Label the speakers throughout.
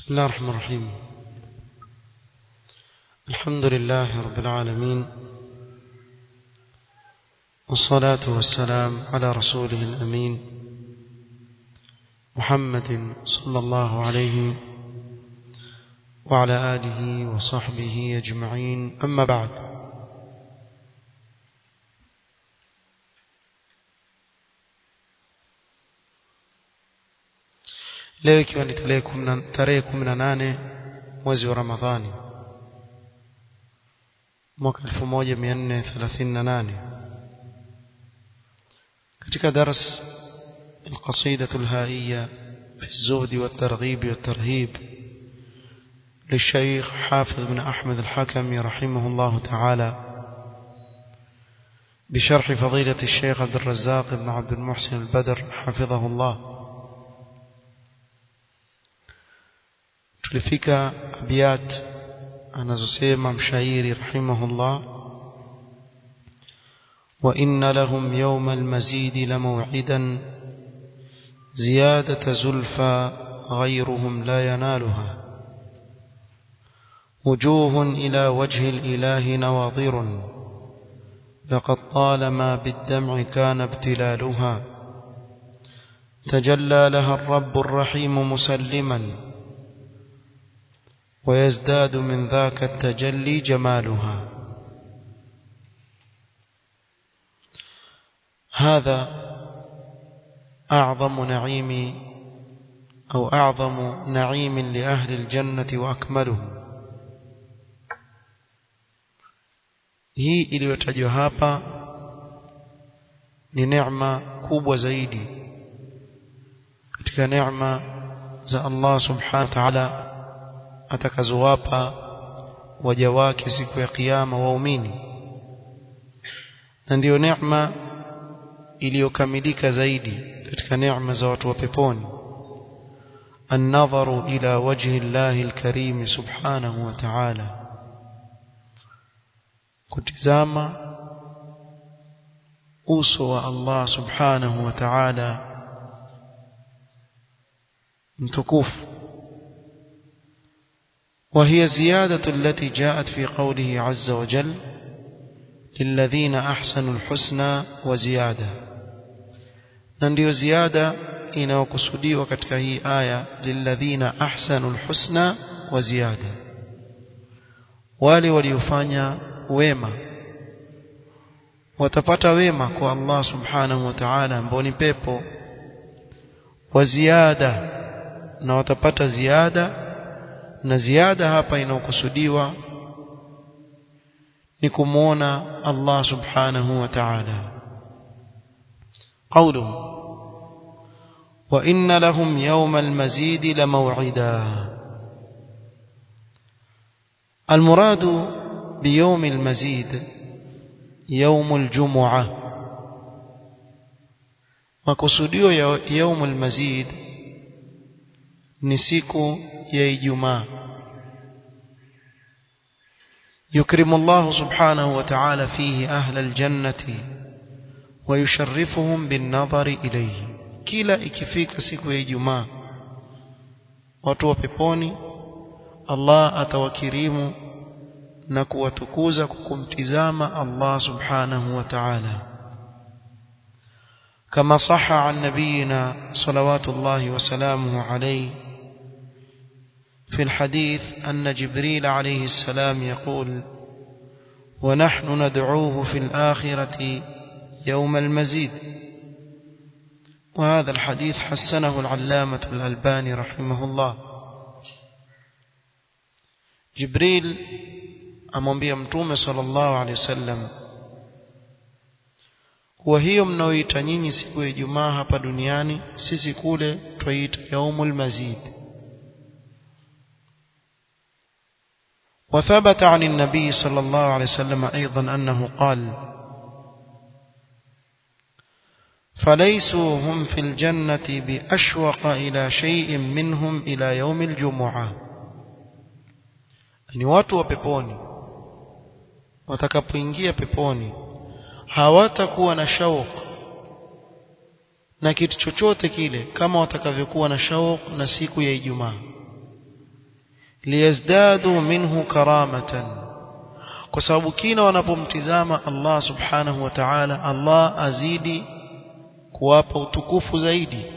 Speaker 1: بسم الله الرحمن الرحيم الحمد لله رب العالمين والصلاة والسلام على رسوله الأمين محمد صلى الله عليه وعلى آله وصحبه أجمعين أما بعد leo ikiwa ni tarehe kumi na nane mwezi wa ramadhani mwaka 1438 katika dars القصيدة الهائية في الزهد والترغيب والترهيب للشيخ حافظ بن أحمد الحكم رحمه الله تعالى بشرح فضيلة الشيخ عبد الرزاق بن عبد المحسن البدر حفظه الله tulifika abiyat anazosema mshairi rahimahullah wa inna lahum yawma almazid lamaw'idan ziyadata zulfa ghayruhum la yanaluha وجوه إلى وجه الإله نواظر لقد طالما بالدمع كان ابتلالها تجلى لها الرب الرحيم مسلما ويزداد من ذاك التجلي جمالها هذا أعظم نعيم أو أعظم نعيم لأهل الجنة وأكمله hii iliyotajwa hapa ni neema kubwa zaidi katika neema za Allah subhanahu wa ta'ala atakazowapa waja wake siku ya kiyama waumini na ndiyo neema iliyokamilika zaidi katika neema za watu wa peponi النظر إلى وجه الله الكريم سبحانه وتعالى kutizama uso wa Allah subhanahu wa ta'ala mtukufu وهي الزيادة التي جاءت في قوله عز وجل للذين أحسنوا الحسنى وزيادة ننديو زيادة inayokusudiwa katika hii aya lilladhina ahsanu alhusna wa ziyada wale waliofanya wema watapata wema kwa Allah subhanahu wa ta'ala ambao ni pepo wa ziada na watapata ziada na ziada hapa inayokusudiwa ni kumwona Allah subhanahu wa ta'ala قوله وإن لهم يوم المزيد لموعدا المراد بيوم المزيد يوم الجمعة وكسوديو يوم المزيد نسيكو يا إجماع يكرم الله سبحانه وتعالى فيه أهل الجنة ويشرفهم بالنظر إليه kila ikifika siku ya Ijumaa watu wa peponi Allah atawakirimu na kuwatukuza kwa kumtizama Allah subhanahu wa ta'ala kama saha an nabiyina salawatullahi wa salamuhu alayhi في الحديث أن جبريل عليه السلام يقول ونحن ندعوه في الآخرة يوم المزيد وهذا الحديث حسنه العلامة الألباني رحمه الله جبريل amwambia mtume sallallahu alaihi wasallam kuwa hiyo mnaoita nyinyi siku ya Ijumaa hapa duniani sisi kule twaiita yaumul mazid وثبت عن النبي صلى الله عليه وسلم أيضا أنه قال فليسوا هم في الجنة بأشوق إلى شيء منهم إلى يوم الجمعة ni watu wa peponi watakapoingia peponi hawatakuwa na shauq na kitu chochote kile kama watakavyokuwa na shauq na siku ya Ijumaa liyazdadu minhu karamatan kwa sababu kila wanapomtizama Allah subhanahu wa ta'ala Allah azidi kuwapa utukufu zaidi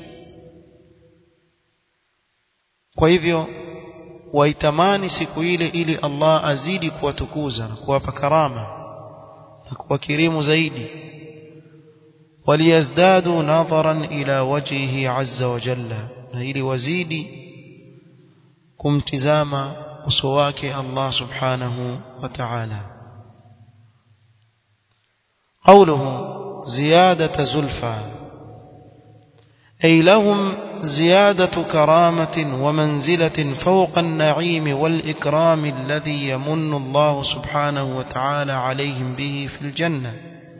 Speaker 1: kwa hivyo waitamani siku ile ili Allah azidi kuwatukuza na kuwapa karama na kuwakirimu zaidi waliyazdadu nadharan ila wajhihi azza wa jalla na ili wazidi kumtizama uso wake Allah subhanahu wa ta'ala قوله زيادة زلفى أي لهم زيادة كرامة ومنزلة فوق النعيم والإكرام الذي يمن الله سبحانه وتعالى عليهم به في الجنة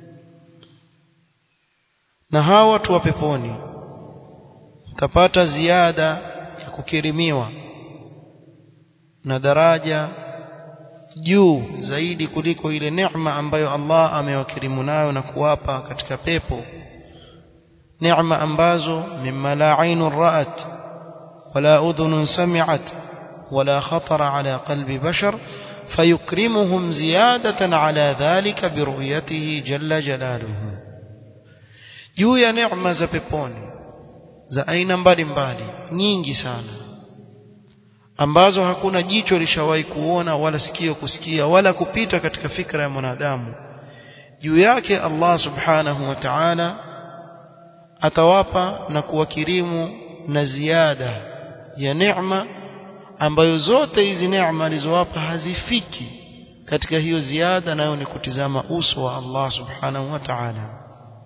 Speaker 1: نهاوة وبيبوني تبات زيادة يككرميوا na daraja juu zaidi kuliko ile neema ambayo Allah amewakirimu nayo na kuwapa katika pepo neema ambazo mimma la ainun ra'at wala udhunun sami'at wala khatara ala qalbi bashar fayukrimuhum ziyadatan ala dhalika biruyatihi jalla jalaluhu juu ya neema za peponi za aina mbalimbali nyingi sana ambazo hakuna jicho lishawahi kuona wala sikio kusikia wala kupita katika fikra ya mwanadamu juu yake Allah subhanahu wa ta'ala atawapa na kuwakirimu na ziada ya neema ambayo zote hizi neema alizowapa hazifiki katika hiyo ziada nayo ni kutizama uso wa Allah subhanahu wa ta'ala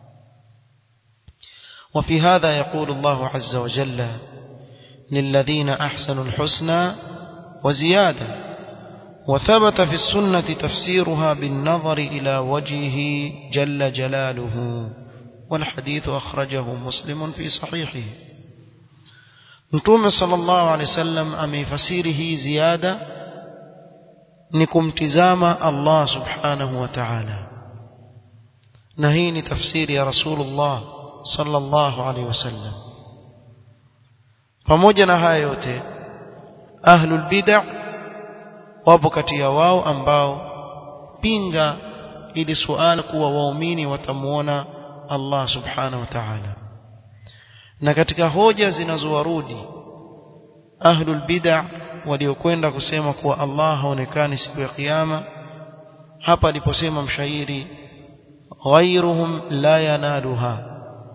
Speaker 1: وفي هذا يقول الله عز وجل للذين أحسنوا الحسنى وزيادة وثبت في السنة تفسيرها بالنظر إلى وجهه جل جلاله والحديث أخرجه مسلم في صحيحه نتوم صلى الله عليه وسلم أمي فسيره زيادة نكم تزام الله سبحانه وتعالى نهيني تفسير يا رسول الله صلى الله عليه وسلم pamoja na haya yote ahlul bid'ah wapo kati ya wao ambao pinga ili suala kuwa waumini watamuona Allah subhanahu wa ta'ala na katika hoja zinazowarudi ahlul bid'ah waliokwenda kusema kuwa Allah haonekani siku ya kiyama hapa aliposema mshairi ghayruhum la yanaluha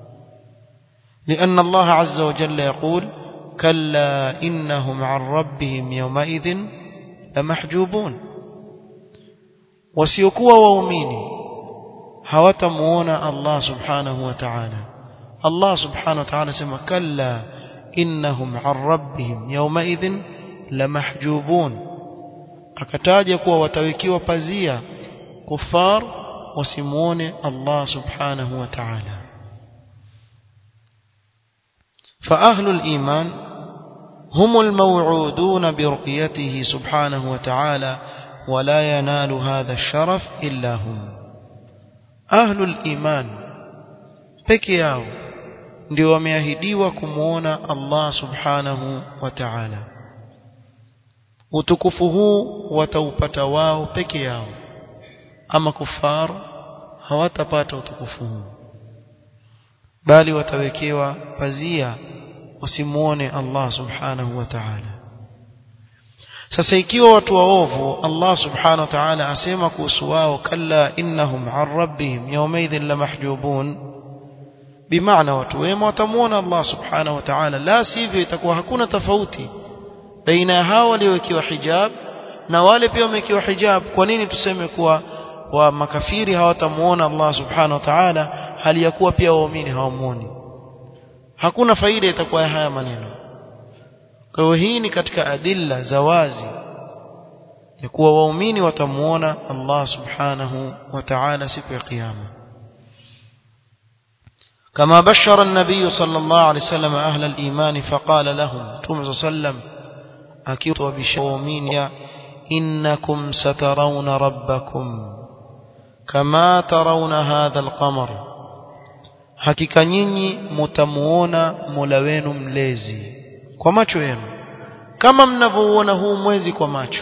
Speaker 1: لأن الله عز وجل يقول كلا إنهم عن ربهم يومئذ لمحجوبون wasiokuwa waumini hawatamuona Allah subhanahu wa ta'ala Allah subhanahu wa ta'ala sema kalla innahum an rabbihim yawmaidhin lamahjubun akataja kuwa watawekiwa pazia kufar wasimuone Allah subhanahu wa ta'ala فأهل الإيمان هم الموعودون برؤيته سبحانه وتعالى ولا ينال هذا الشرف إلا هم أهل الإيمان peke yao ndio wameahidiwa kumuona Allah subhanahu wa ta'ala utukufu huu wataupata wao peke yao ama kufar hawatapata utukufu huu bali watawekewa pazia wasimuone Allah subhanahu wa ta'ala sasa ikiwa watu waovu Allah subhanahu wa ta'ala asema kuhusu wao kalla innahum an rabbihim yawmaidhin lamahjubun bimaana watu wema watamuona Allah subhanahu wa ta'ala la sivyo itakuwa hakuna tofauti baina ya hao waliowekewa hijab na wale pia wamewekewa hijab kwa nini tuseme kuwa wa makafiri hawatamuona Allah subhanahu wa ta'ala hali ya kuwa pia waumini hawamuoni hakuna faida itakuwa ya haya maneno kwa hiyo hii ni katika adilla za wazi ya kuwa waumini watamuona Allah subhanahu wa ta'ala siku ya kiyama كما بشر النبي صلى الله عليه وسلم أهل الإيمان فقال لهم توم صلى الله عليه وسلم أكيد وبشومين إنكم سترون ربكم كما ترون هذا القمر hakika nyinyi mtamuona Mola wenu mlezi kwa macho yenu kama mnavyouona huu mwezi kwa macho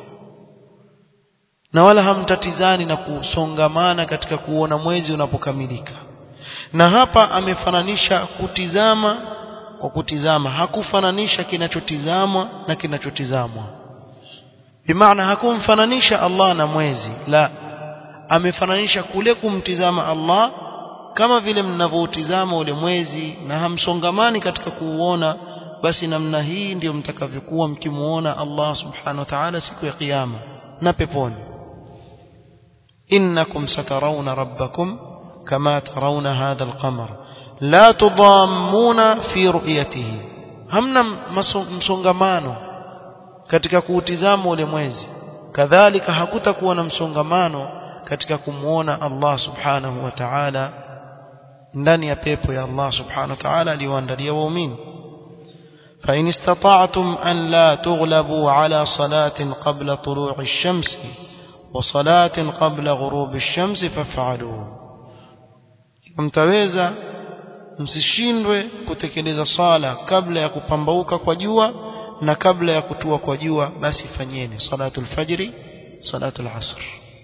Speaker 1: na wala hamtatizani na kusongamana katika kuona mwezi unapokamilika na hapa amefananisha kutizama kwa kutizama hakufananisha kinachotizamwa na kinachotizamwa bimaana hakumfananisha Allah na mwezi la amefananisha kule kumtizama Allah kama vile mnavyoutizama ule mwezi na hamsongamani katika kuuona basi namna hii ndio mtakavyokuwa mkimuona Allah subhanahu wa ta'ala siku ya kiyama na peponi innakum satarawna rabbakum kama tarawna hadha alqamar la tudammuna fi ru'yatihi hamna msongamano katika kuutizama ule mwezi kadhalika hakutakuwa na msongamano katika kumuona Allah subhanahu wa ta'ala ndani ya pepo ya Allah subhanahu wa ta'ala aliyoandalia waumini فإن استطعتم أن لا تغلبوا على صلاة قبل طلوع الشمس وصلاة قبل غروب الشمس فافعلوا mtaweza msishindwe kutekeleza swala kabla ya kupambauka kwa jua na kabla ya kutua kwa jua basi fanyeni salatul fajri salatul asr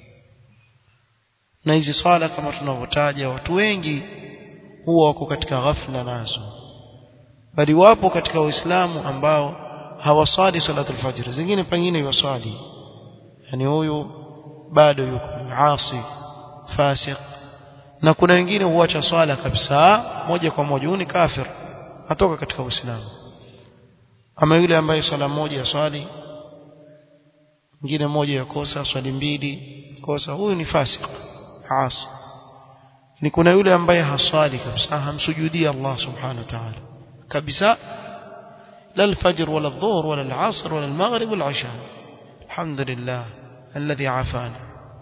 Speaker 1: na hizi swala kama tunavyotaja watu wengi huwa wako katika ghafla nazo bali wapo katika waislamu ambao hawaswali salatul fajr zingine pengine yuswali yani huyu bado yuko asi fasik na kuna wengine huacha swala kabisa moja kwa moja huyu ni kafir atoka katika uislamu ama yule ambaye swala moja ya swali mwingine moja ya kosa swali mbili kosa huyu ni fasik asi ni kuna yule ambaye haswali kabisa hamsujudii Allah subhanahu wa ta'ala kabisa لا الفجر ولا الظهر ولا العصر ولا المغرب ولا العشاء الحمد لله الذي عافانا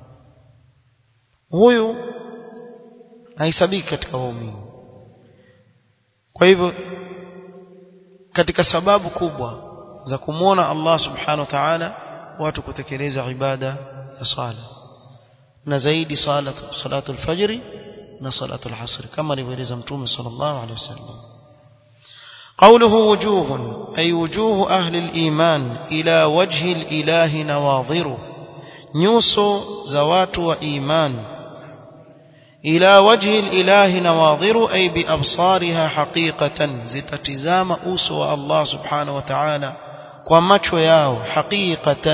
Speaker 1: huyu haisabiki katika waumini kwa hivyo katika sababu kubwa za kumwona Allah subhanahu wa ta'ala watu kutekeleza ibada ya sala na zaidi sala salatu al-fajr na salatu al-asr kama alivyoeleza mtume sallallahu alaihi wasallam قوله وجوه أي وجوه أهل الإيمان إلى وجه الإله نواظر نيوسو زوات وإيمان إلى وجه الإله نواظر أي بأبصارها حقيقة زتتزام أوسو الله سبحانه وتعالى ومشو ياو حقيقة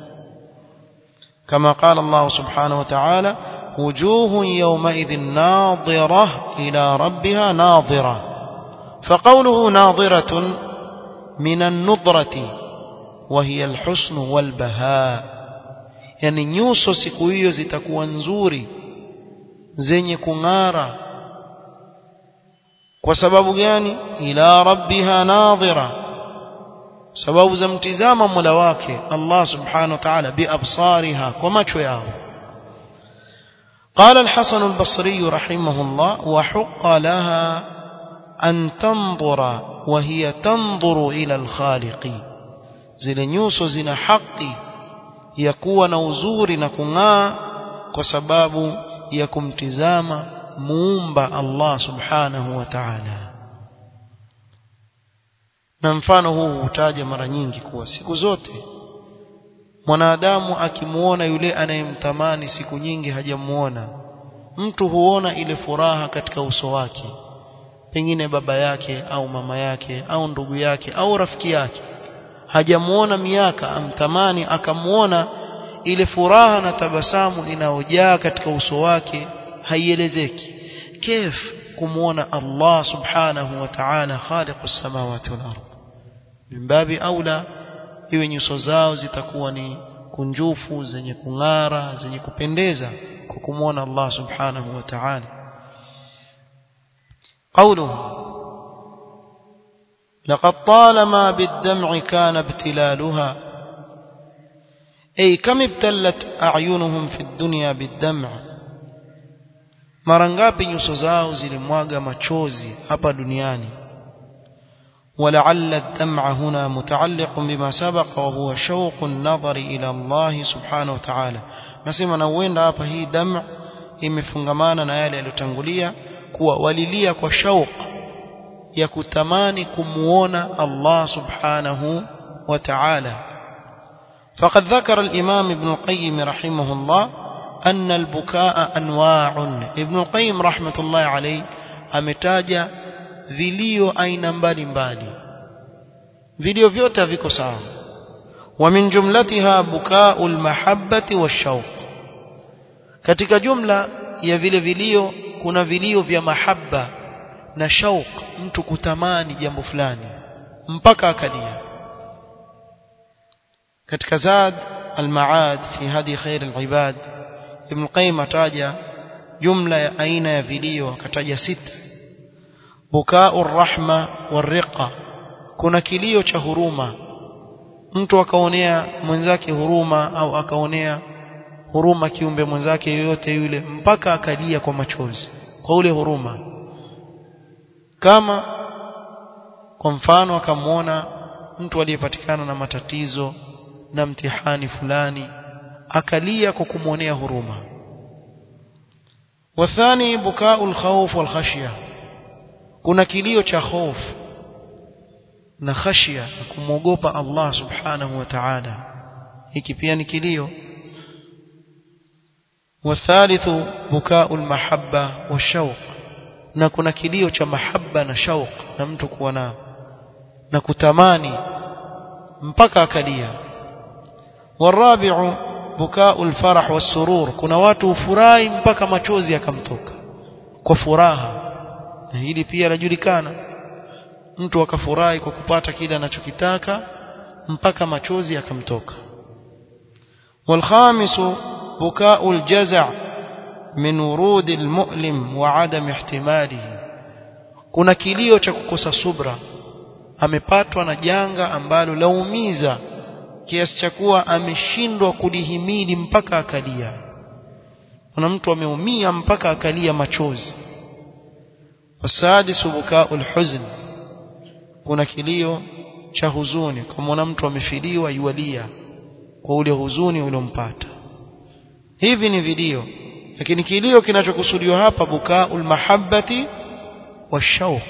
Speaker 1: كما قال الله سبحانه وتعالى وجوه يومئذ ناظرة إلى ربها ناظرة فقوله ناظرة من النظرة وهي الحسن والبهاء يعني nyuso siku hiyo zitakuwa nzuri zenye kung'ara kwa sababu gani ila rabbiha nadhira sababu za mtizama mola wake Allah subhanahu wa ta'ala biabsariha kwa macho yao قال الحسن البصري رحمه الله وحق لها أن تنظر وهي تنظر إلى الخالق zile nyuso zina haki ya kuwa na uzuri na kung'aa kwa sababu ya kumtizama muumba Allah subhanahu wa ta'ala na mfano huu hutaja mara nyingi kuwa siku zote mwanadamu akimuona yule anayemtamani siku nyingi hajamuona mtu huona ile furaha katika uso wake pengine baba yake au mama yake au ndugu yake au rafiki yake hajamuona miaka amtamani akamuona ile furaha na tabasamu inayojaa katika uso wake haielezeki kif kumuona Allah subhanahu wa ta'ala khaliqus samawati wal ardh mimbabi aula iwe nyuso zao zitakuwa ni kunjufu zenye kung'ara zenye kupendeza kwa kumuona Allah subhanahu wa ta'ala قوله لقد طالما بالدمع كان ابتلالها أي كم ابتلت أعينهم في الدنيا بالدمع mara ngapi nyuso zao zilimwaga machozi hapa duniani ولعل الدمع هنا متعلق بما سبق وهو شوق النظر إلى الله سبحانه وتعالى nasema na huenda hapa hii dam imefungamana na yale yaliyotangulia kuwa walilia kwa shauq ya kutamani kumuona Allah subhanahu وتعالى فقد ذكر الإمام ابن القيم رحمه الله أن البكاء أنواع ابن القيم رحمة الله عليه ametaja vilio aina mbalimbali vilio vyote viko sawa ومن جملتها بكاء المحبة والشوق katika jumla ya vile vilio kuna vilio vya mahaba na shauq mtu kutamani jambo fulani mpaka akalia katika zad al-maad fi hadi khair al-ibad ibn qayyim ataja jumla ya aina ya vilio akataja sita bukau rahma warriqa kuna kilio cha huruma mtu akaonea mwenzake huruma au akaonea huruma kiumbe mwenzake yoyote yule mpaka akalia kwa machozi kwa ule huruma kama kwa mfano akamwona mtu aliyepatikana na matatizo na mtihani fulani akalia kwa kumwonea huruma wathani bukau alkhawf walkhashya kuna kilio cha hofu na khashya na kumwogopa Allah subhanahu wa ta'ala hiki pia ni kilio والثالث بكاء المحبة والشوق na kuna kilio cha mahaba na shauq na mtu kuwa na na kutamani mpaka akalia warabi'u bukau alfarah wasurur kuna watu ufurahi mpaka machozi yakamtoka kwa furaha na hili pia lajulikana mtu akafurahi kwa kupata kile anachokitaka mpaka machozi yakamtoka والخامس بكاء الجزع من ورود المؤلم وعدم احتماله kuna kilio cha kukosa subra amepatwa na janga ambalo laumiza kiasi cha kuwa ameshindwa kulihimili mpaka akalia kuna mtu ameumia mpaka akalia machozi wasadisu bukau alhuzn kuna kilio cha huzuni kama mtu amefiliwa yualia kwa ule huzuni uliompata hivi ni vilio lakini kilio kinachokusudiwa hapa bukaul mahabbati washauq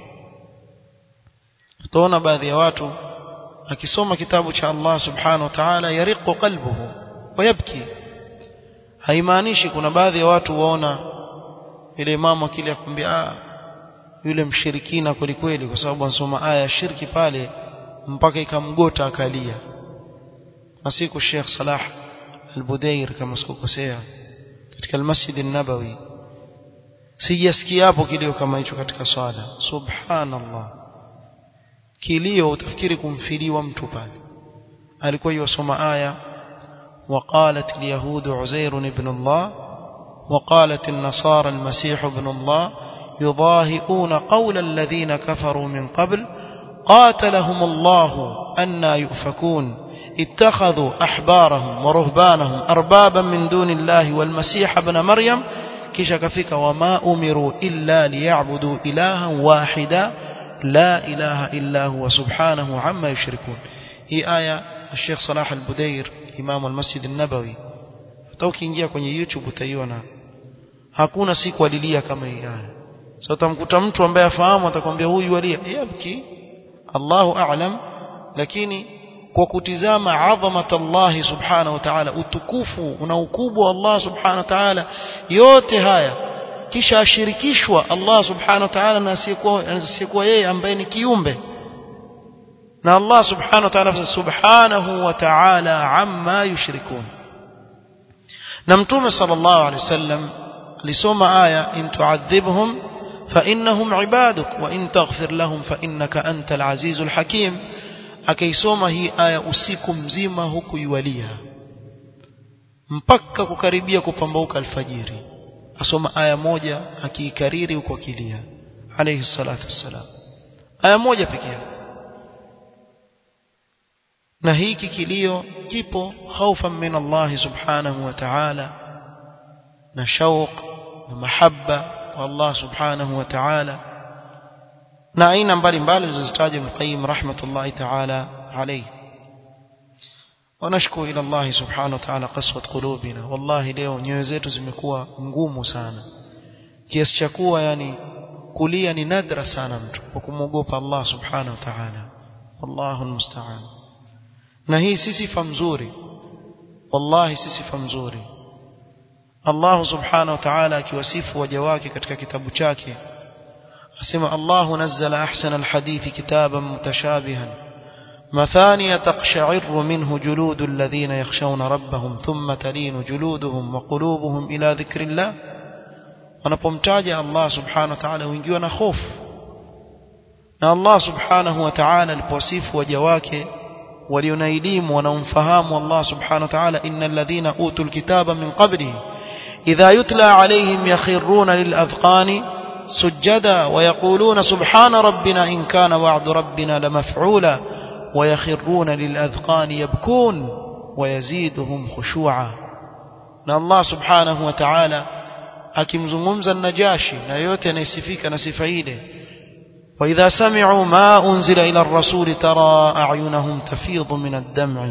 Speaker 1: utaona baadhi ya watu akisoma kitabu cha Allah subhanahu wa ta'ala yariqu qalbuhu wayabki haimaanishi kuna baadhi ya watu waona ile imamu akili akwambia ah yule mshirikina kweli kweli kwa sababu ansoma aya ya shirki pale mpaka ikamgota akalia na siku Sheikh Salah al-Budair kama sikukosea katika al-Masjid an-Nabawi sijasikia hapo kilio kama hicho katika swala subhanallah kilio utafikiri kumfiliwa mtu pale alikuwa yosoma aya وقالت اليهود عزير ابن الله وقالت النصارى المسيح ابن الله يضاهئون قول الذين كفروا من قبل قاتلهم الله أنا يؤفكون اتخذوا أحبارهم ورهبانهم أربابا من دون الله والمسيح ابن مريم كشكفك وما أمروا إلا ليعبدوا إلها واحدا لا إله إلا هو سبحانه عما يشركون هي آية الشيخ صلاح البدير إمام المسجد النبوي ukiingia kwenye YouTube utaiona hakuna siku alilia kama hii aya sasa utamkuta mtu ambaye afahamu atakwambia huyu alia yabki Allahu a'lam lakini kwa kutizama adhamat Allah subhanahu wa ta'ala utukufu na ukubwa wa Allah subhanahu wa ta'ala yote haya kisha ashirikishwa Allah subhanahu wa ta'ala na asiyekuwa asiyekuwa yeye ambaye ni kiumbe na Allah subhanahu wa ta'ala subhanahu wa ta'ala amma yushrikun na mtume sallallahu alaihi wasallam alisoma aya in tu'adhibhum fa innahum ibaduk wa in taghfir lahum fa innaka antal azizul hakim akaisoma hii aya usiku mzima huku yualia mpaka kukaribia kupambauka alfajiri asoma aya moja akiikariri huko akilia alayhi salatu wassalam aya moja pekee na hiki kilio kipo khaufan min Allah subhanahu wa ta'ala na shauq na mahabba kwa Allah subhanahu wa ta'ala na aina mbalimbali zilizozitaja Ibn Qayyim rahmatullahi ta'ala alayhi ونشكو إلى الله سبحانه وتعالى قسوة قلوبنا والله leo nyoyo zetu zimekuwa ngumu sana kiasi cha kuwa yani kulia ni nadra sana mtu kwa kumwogopa Allah subhanahu wa ta'ala wallahu almusta'an na hii si sifa mzuri wallahi si sifa mzuri Allah subhanahu wa ta'ala akiwasifu waja wake katika kitabu chake asema Allah nazzala ahsana alhadithi kitaban mutashabihan مثانية تقشعر منه جلود الذين يخشون ربهم ثم تلين جلودهم وقلوبهم إلى ذكر الله wanapomtaja Allah subhanahu wa ta'ala huingiwa na hofu na Allah subhanahu wa ta'ala alipowasifu waja wake walio na elimu wanaomfahamu Allah subhanahu wa ta'ala innal ladhina utul kitaba min qablihi idha yutla alayhim yakhruna lil adhqani sujada wa yaquluna subhana rabbina in kana wa'du rabbina lamaf'ula wa yakhruna lil adhqani yabkun wa yaziduhum khushu'a na Allah subhanahu wa ta'ala akimzungumza najashi na yote anayesifika na sifa ile وإذا سمعوا ما أنزل إلى الرسول ترى أعينهم تفيض من الدمع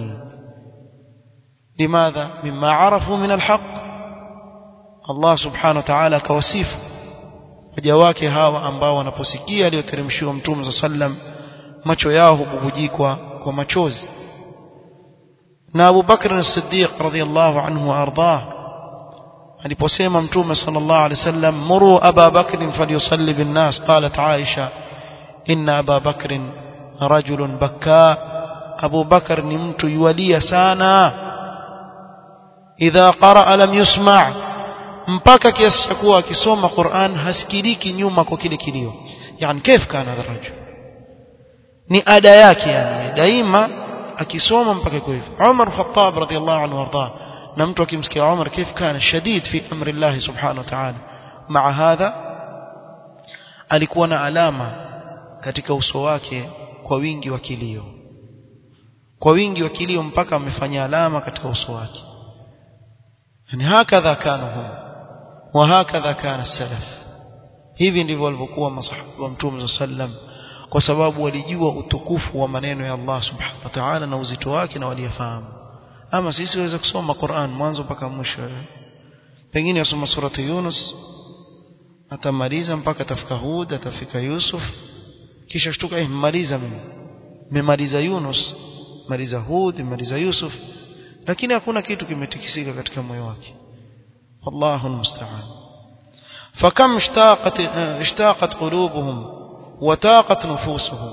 Speaker 1: لماذا؟ مما عرفوا من الحق الله سبحانه وتعالى كوسيف وجواك هاوا ambao wanaposikia aliyoteremshiwa mtume صلى الله عليه وسلم macho yao hububujikwa kwa machozi na Abu Bakr as-Siddiq radhiyallahu anhu ardah aliposema mtume sallallahu alaihi wasallam muru Aba Bakr falyusalli bin nas qalat Aisha inna Aba Bakr rajulun bakka Abu Bakr ni mtu yualia sana idha qaraa lam yusma mpaka kiasi cha kuwa akisoma Qur'an hasikiliki nyuma kwa kile kilio yani كيف كان هذا الرجل ni ada yake yani daima akisoma mpaka kwa hivyo Umar Khattab radhiyallahu anhu warda na mtu akimsikia Umar كيف كان شديد في امر الله سبحانه وتعالى مع هذا alikuwa na alama katika uso wake kwa wingi wa kilio kwa wingi wa kilio mpaka amefanya alama katika uso wake yani hakadha kana hum wa hakadha kana salaf hivi ndivyo walivyokuwa masahaba wa mtume sallam kwa sababu walijua utukufu wa maneno ya Allah subhanahu wa ta'ala na uzito wake na waliyafahamu ama sisi waweza kusoma Qur'an mwanzo mpaka mwisho pengine asoma surati Yunus atamaliza mpaka atafika Hud atafika Yusuf kisha shtuka eh mmaliza mimi nimemaliza Yunus maliza Hud maliza Yusuf lakini hakuna kitu kimetikisika katika moyo wake wallahu almusta'an fakam ishtaqat ishtaqat qulubuhum وتاقت نفوسهم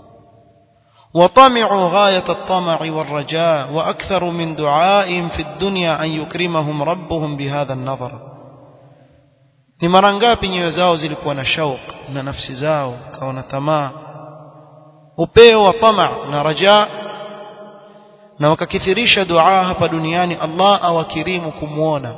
Speaker 1: وطمعوا غاية الطمع والرجاء وأكثر من دعائهم في الدنيا أن يكرمهم ربهم بهذا النظر ni mara ngapi nyoyo zao zilikuwa na shauq na nafsi zao kawa na tamaa upeo wa tama na raja na wakakithirisha dua hapa duniani Allah awakirimu kumwona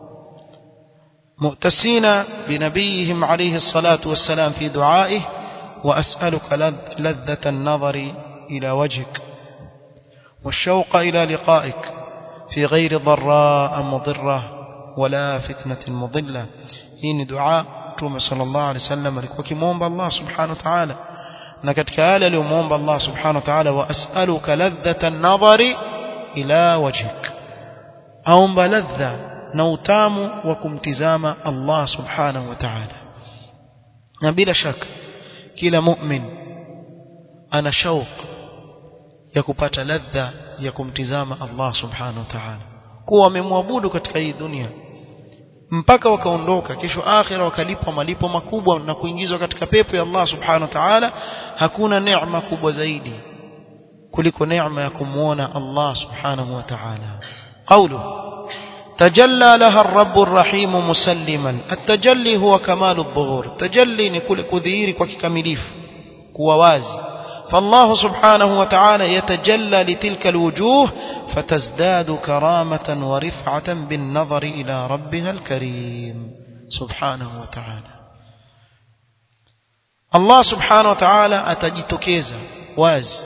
Speaker 1: mu'tasina binabiyihim alayhi salatu wassalam fi duaih وأسألك لذة النظر إلى وجهك والشوق إلى لقائك في غير ضراء مضرة ولا فتنة مضلة هين دعاء توم صلى الله عليه وسلم وكموم الله سبحانه وتعالى نكتك آل لموم الله سبحانه وتعالى وأسألك لذة النظر إلى وجهك أوم لذة نوتام وكمتزام الله سبحانه وتعالى نبيل شك kila mu'min ana shauq ya kupata ladha ya kumtizama Allah subhanahu wa ta'ala kuwa wamemwabudu katika hii dunia mpaka wakaondoka kesho akhira wakalipwa malipo makubwa na kuingizwa katika pepo ya Allah subhanahu wa ta'ala hakuna neema kubwa zaidi kuliko neema ya kumuona Allah subhanahu wa ta'ala qawlu تجلى لها الرب الرحيم مسلما التجلي هو كمال الظهور تجلي نكل كذير وككمليف كواواز فالله سبحانه وتعالى يتجلى لتلك الوجوه فتزداد كرامة ورفعة بالنظر إلى ربها الكريم سبحانه وتعالى الله سبحانه وتعالى أتجتكيزا واز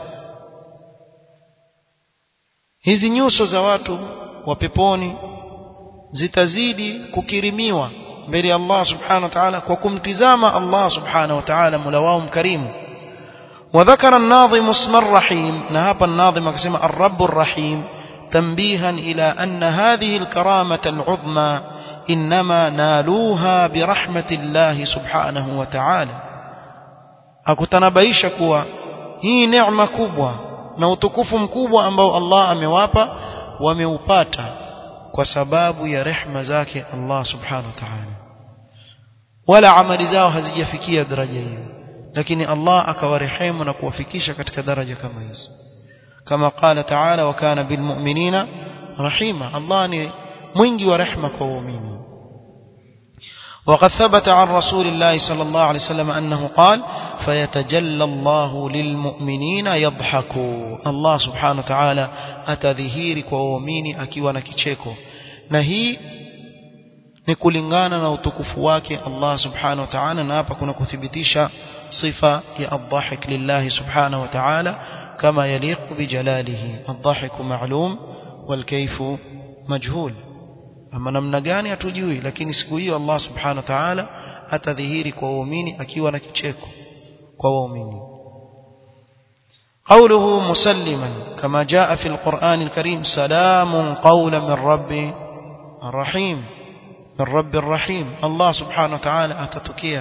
Speaker 1: hizi nyuso za watu wa peponi zitazidi kukirimiwa mbele ya Allah subhanahu wa ta'ala kwa kumtizama Allah subhanahu wa ta'ala mola wao mkarimu وذكر الناظم اسم الرحيم نهاب الناظم كما الرب الرحيم تنبيها إلى أن هذه الكرامة العظمى إنما نالوها برحمة الله سبحانه وتعالى أكتنبيش كوا هي نعمة كبوة na utukufu mkubwa ambao Allah amewapa wameupata kwa sababu ya rehma zake Allah subhanahu wa ta'ala wala amali zao hazijafikia daraja hiyo lakini Allah akawarehemu na kuwafikisha katika daraja kama hizo kama qala ta'ala wa kana bil mu'minina rahima Allah ni mwingi wa rehma kwa waumini وقد ثبت عن رسول الله صلى الله عليه وسلم أنه قال فيتجلى الله للمؤمنين يضحك الله سبحانه وتعالى أتذهيرك ووميني أكيوانا كيشيكو نهي ni kulingana na utukufu wake Allah subhanahu wa ta'ala na hapa kuna kuthibitisha sifa ya adhahik lillahi subhanahu wa ta'ala kama yaliqu bijalalihi adhahiku ma'lum wal kayfu majhul ama namna gani hatujui lakini siku hiyo Allah subhanahu wa ta'ala atadhihiri kwa waumini akiwa na kicheko kwa waumini قوله مسلما كما جاء في القرآن الكريم سلام قولا من رب الرحيم من رب الرحيم الله سبحانه وتعالى أتتكيا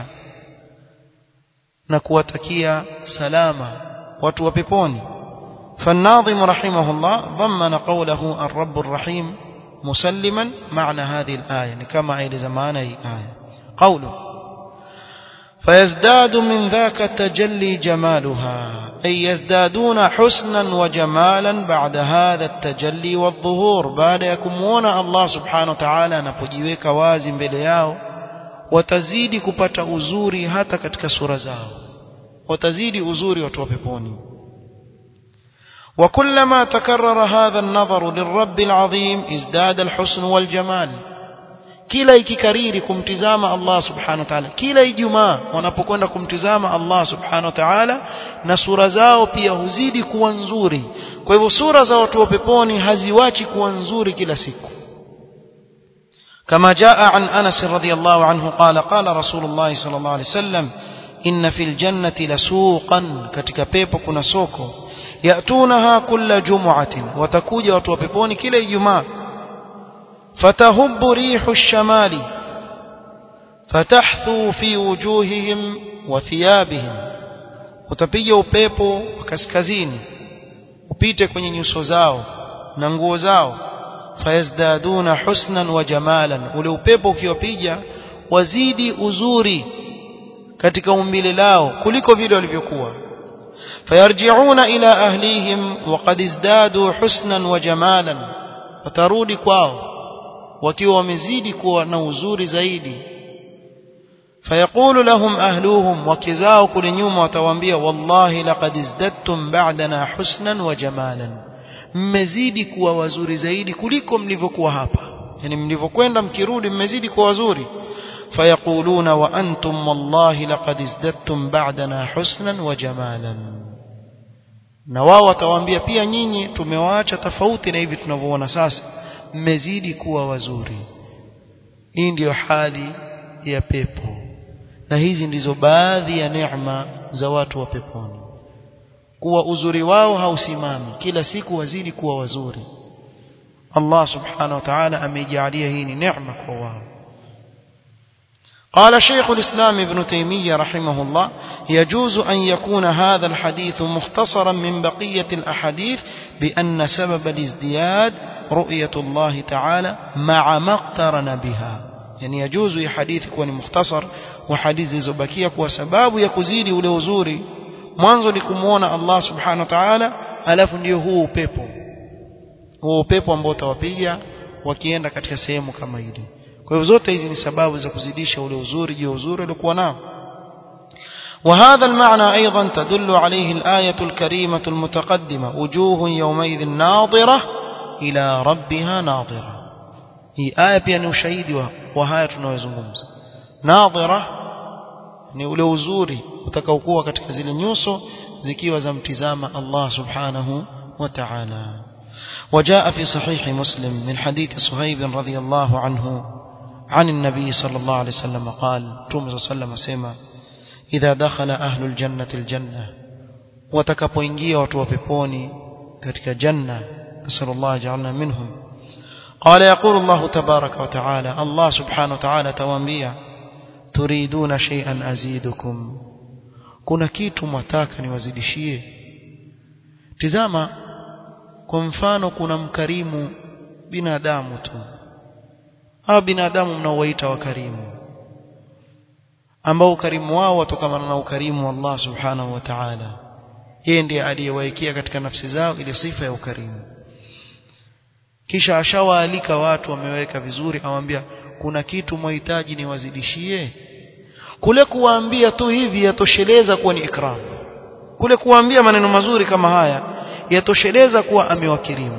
Speaker 1: نكوتكيا سلاما وتوببوني فالناظم رحمه الله ضمن قوله الرب الرحيم مسلما معنى هذه الآية كما أي لزمان أي آية قوله فيزداد من ذاك التجلي جمالها أي يزدادون حسنا وجمالا بعد هذا التجلي والظهور بعد يكمون الله سبحانه وتعالى نپجيوك wazi mbele yao watazidi kupata uzuri hata katika sura zao watazidi uzuri watu wa peponi وكلما تكرر هذا النظر للرب العظيم ازداد الحسن والجمال kila ikikariri kumtizama Allah subhanahu wa ta'ala kila ijumaa wanapokwenda kumtizama Allah subhanahu wa ta'ala na sura zao pia huzidi kuwa nzuri kwa hivyo sura za watu wa peponi haziwachi kuwa nzuri kila siku كما جاء عن أنس رضي الله عنه قال قال رسول الله صلى الله عليه وسلم إن في الجنة لسوقا كتك بيبو كنا سوكو يأتونها كل جمعة وتكوج وتوبيبون كلا يجمع فتهب ريح الشمال فتحثو في وجوههم وثيابهم utapiga upepo wa kaskazini upite kwenye nyuso zao na nguo zao fayazdaduna husnan wa jamalan ule upepo ukiwapiga wazidi uzuri katika umbile lao kuliko vile walivyokuwa فيرجعون إلى أهليهم وقد ازدادوا حسنا وجمالا وترودي kwao wakiwa wamezidi kuwa na uzuri zaidi فيقول لهم أهلوهم وكزاو كل nyuma watawaambia wallahi laqad izdattum ba'dana husnan wa jamalan mmezidi kuwa wazuri zaidi kuliko mlivyokuwa hapa yani mlivyokwenda mkirudi mmezidi kuwa wazuri فيقولون وأنتم والله لقد ازددتم بعدنا حسنا وجمالا na wao watawaambia pia nyinyi tumewaacha tofauti na hivi tunavyoona sasa mmezidi kuwa wazuri hii ndiyo hali ya pepo na hizi ndizo baadhi ya neema za watu wa peponi kuwa uzuri wao hausimami kila siku wazidi kuwa wazuri Allah subhanahu wa ta'ala ameijalia hii ni neema kwa wao قال شيخ الإسلام ابن تيمية رحمه الله يجوز أن يكون هذا الحديث مختصرا من بقية الأحاديث بأن سبب الازدياد رؤية الله تعالى مع ما اقترن بها يعني يجوز حديث يكون مختصر وحديث زبكية وسباب يكزيد ولوزوري mwanzo ni kumuona Allah subhanahu wa ta'ala alafu ndio huu upepo huu upepo ambao utawapiga wakienda katika sehemu kama ile kwa hivyo zote hizi ni sababu za kuzidisha ule uzuri juu uzuri uliokuwa nao وهذا المعنى أيضا تدل عليه الآية الكريمة المتقدمة وجوه يومئذ ناظرة إلى ربها ناظرة هي آية بيان ushahidi wa haya tunayozungumza nadhira ni ule uzuri utakaokuwa katika zile nyuso zikiwa zamtizama Allah subhanahu wa ta'ala وجاء في صحيح مسلم من حديث صهيب رضي الله عنه عن النبي صلى الله عليه وسلم قال توم صلى الله عليه وسلم سيما إذا دخل أهل الجنة الجنة وتكبوينجيا وتوبيبوني كتك جنة نسأل الله جعلنا منهم قال يقول الله تبارك وتعالى الله سبحانه وتعالى توانبيا تريدون شيئا أزيدكم kuna kitu mwataka niwazidishie tizama kwa mfano kuna mkarimu binadamu tu hawa binadamu mnaowaita wakarimu ambao ukarimu wao watokana na ukarimu wa Allah subhanahu wa ta'ala yeye ndiye aliyewaekea katika nafsi zao ile sifa ya ukarimu kisha ashawaalika watu wameweka vizuri awambia kuna kitu mhitaji niwazidishie kule kuwaambia tu hivi yatosheleza kuwa ni ikram kule kuwaambia maneno mazuri kama haya yatosheleza kuwa amewakirimu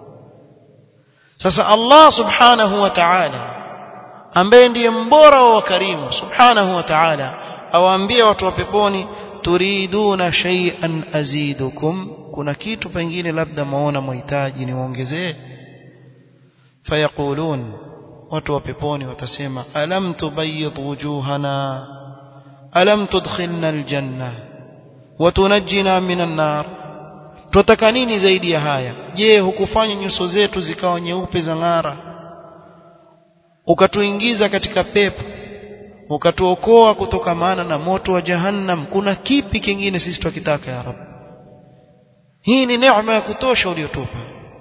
Speaker 1: sasa Allah subhanahu wa ta'ala ambaye ndiye mbora wa wakarimu subhanahu wa ta'ala awaambie watu wa peponi turiduna shay'an azidukum kuna kitu pengine labda maona mhitaji niwaongezee fayaqulun watu wa peponi watasema alam tubayyid wujuhana alam tudkhilna aljanna wa tunajjina minan nar tutaka nini zaidi ya haya je hukufanya nyuso zetu zikawa nyeupe za ng'ara ukatuingiza katika pepo ukatuokoa kutokamana na moto wa jahannam kuna kipi kingine sisi tukitaka ya rab hii ni neema ya kutosha uliyotupa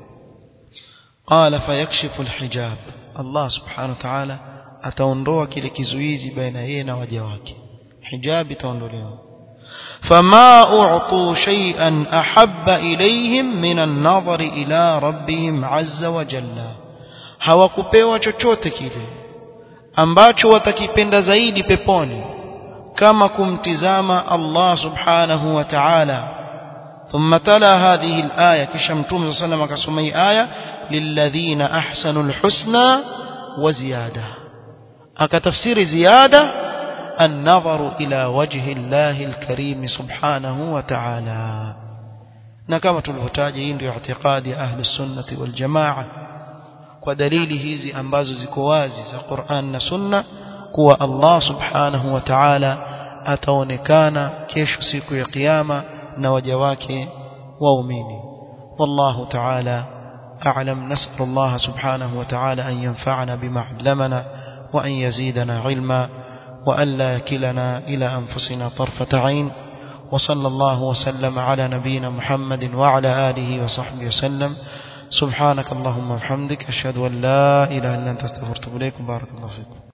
Speaker 1: qala fayakshifu alhijab Allah subhanahu wa ta'ala ataondoa kile kizuizi baina yeye na waja wake hijab itaondolewa فما أعطوا شيئا أحب إليهم من النظر إلى ربهم عز وجل hawakupewa chochote kile ambacho watakipenda zaidi peponi kama kumtizama Allah subhanahu wa ta'ala ثم تلا هذه الآية كشم توم صلى الله عليه وسلم كسمي آية للذين أحسنوا الحسنى وزيادة أكتفسير زيادة النظر إلى وجه الله الكريم سبحانه وتعالى نكما تلفتاج عند اعتقاد أهل السنة والجماعة ودليل hizi ambazo ziko wazi za Qur'an na Sunna kuwa Allah Subhanahu wa Ta'ala ataonekana kesho siku ya kiyama na waja wake waumini wallahu ta'ala a'lam nas'al Allah subhanahu wa ta'ala an yanfa'ana bima 'allamana wa an yazidana 'ilma wa an la yakilana ila anfusina tarfata 'ain wa sallallahu wa sallama ala nabiyyina Muhammadin wa ala alihi wa sahbihi wasallam سبحانك اللهم وبحمدك أشهد أن لا إله إلا أنت استغفرك إليكم بارك الله فيكم